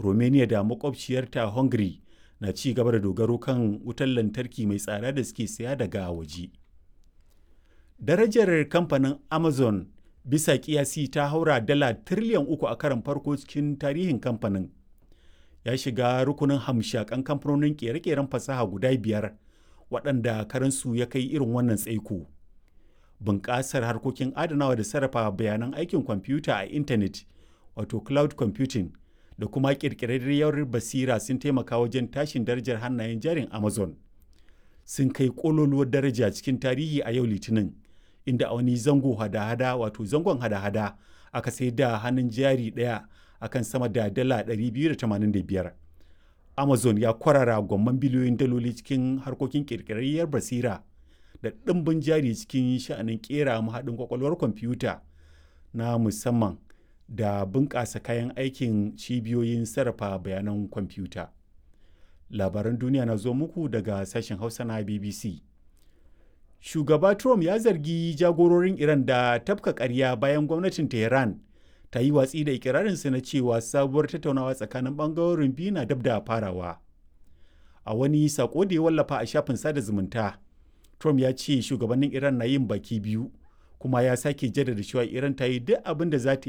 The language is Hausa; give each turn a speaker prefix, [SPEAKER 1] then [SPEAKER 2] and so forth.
[SPEAKER 1] romania da makwabciyarta hungary na ci gaba da dogaro kan wutar lantarki mai tsada da suke saya daga waje darajar kamfanin amazon bisa kiyasi ta haura dala tiriliyan uku a karan farko cikin tarihin kamfanin ya shiga rukunin hamshakan kamfanonin kere-keren fasaha guda biyar waɗanda karansu ya kai irin wannan tsaiko bunƙasar harkokin adanawa da sarrafa bayanan aikin kwamfuta a intanet wato cloud computing da kuma ƙirƙirarriyar basira sun taimaka wajen tashin darajar hannayen jarin amazon sun kai ƙololuwar daraja cikin tarihi a yau litinin inda a wani zango hada-hada wato zangon hada-hada aka sai da hannun jari ɗaya akan sama da dala 285 amazon ya kwarara gwamman biliyoyin daloli cikin harkokin ƙirƙirarriyar basira da ɗimbin jari cikin sha'anin ƙera mahaɗin kwakwalwar kwamfuta na musamman da bunƙasa kayan aikin cibiyoyin sarrafa bayanan kwamfuta. Labaran duniya na zo muku daga sashen Hausa na BBC. Shugaba Trump ya zargi jagororin Iran da tafka ƙarya bayan gwamnatin Tehran ta yi watsi da ikirarinsa na cewa sabuwar tattaunawa tsakanin ɓangarorin biyu na dab da farawa. A wani sako da ya wallafa a shafin sada zumunta, Trump ya ce shugabannin Iran na yin baki biyu kuma ya sake jaddada cewa Iran ta yi duk abin da za ta